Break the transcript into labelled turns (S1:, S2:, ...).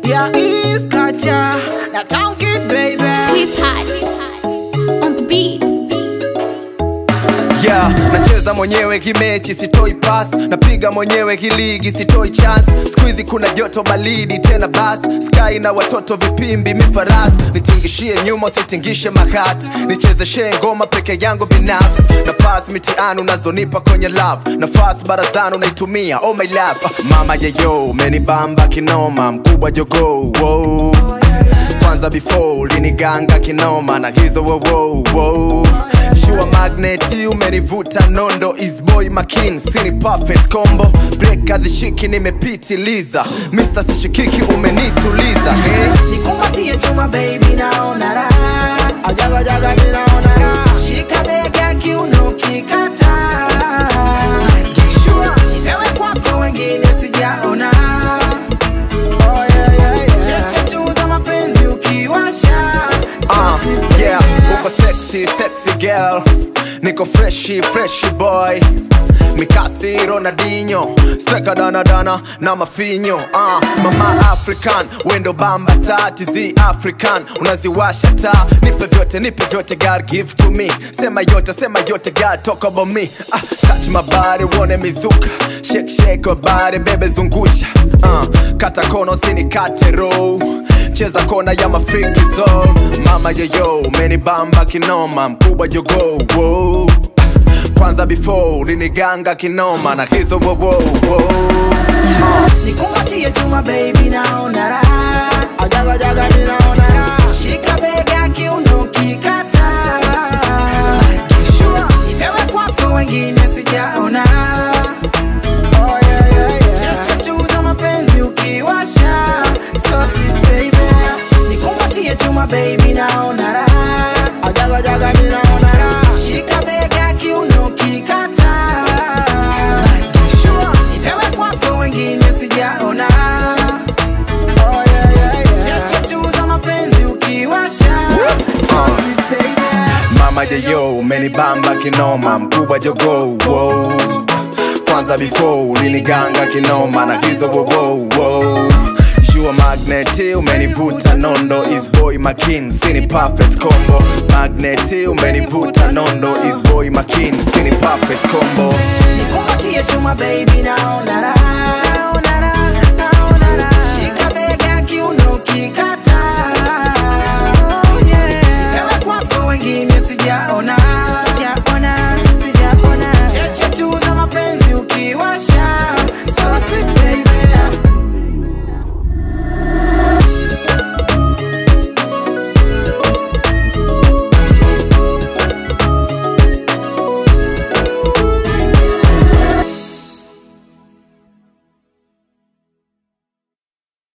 S1: ya East Kacha na Town Kid baby.
S2: Sweetheart on the beat.
S3: yeah, nacheza mwenyewe kimechi sitoi pass napiga mwenyewe kiligi sitoi chance skuizi kuna joto balidi tena bas sky na watoto vipimbi mifaras nitingishie nyuma sitingishe makati nichezeshe ngoma peke yangu binafsi na pas mitiani unazonipa kwenye love nafasi barazani unaitumia oh my love Ah, mama yeyo menibamba kinoma mkubwa jogo wow kwanza before liniganga kinoma na hizo wo, wo, wo. Shua magneti umenivuta nondo isboy makin sini perfect combo break hazishiki nimepitiliza Mr. sishikiki umenituliza hey.
S1: Nikumbatie chuma baby naona raha. Ajaga jaga mimi naona raha. Shika bega kiuno kikata. Kishua nipewe kwako wengine sijaona. Oh yeah yeah yeah. Cheche tu za mapenzi ukiwasha. So
S3: Uh,
S1: sweet
S3: yeah,
S1: baby.
S3: uko sexy, sexy girl Niko freshi, freshi boy Mikasi Ronaldinho Striker dana dana na mafinyo uh, Mama African, wendo bamba tati zi African Unaziwasha taa, nipe vyote, nipe vyote God give to me Sema yote, sema yote God talk about me uh, Touch my body, uone mizuka Shake shake your body, bebe zungusha uh, Kata kono sinikate row cheza kona ya mafriki zone mama yeyo umenibamba kinoma mkubwa jogo wo. kwanza before liniganga kinoma na hizo wo, wo, wo.
S1: Nikumbatie chuma baby naona raha. Ajaga jaga mimi naona raha. Shika bega kiuno kikata. Kishua nipewe kwako wengine sijaona. Oh yeah yeah yeah. Cheche tu za mapenzi ukiwasha. So sweet baby. Nikumbatie chuma baby naona raha. Ajaga jaga mimi naona raha. Shika bega kiuno kikata. Kishua nipewe kwako wengine sijaona. Oh yeah yeah yeah. Cheche tu za mapenzi ukiwasha. So sweet baby.
S3: mama yeyo umenibamba kinoma mkubwa jogo wo. kwanza before liniganga kinoma na hizo wo, wo, wo. Shua magneti umenivuta nondo is boy makin sini perfect combo magneti umenivuta nondo is boy makin sini perfect combo
S1: Nikumbatie chuma baby naona raha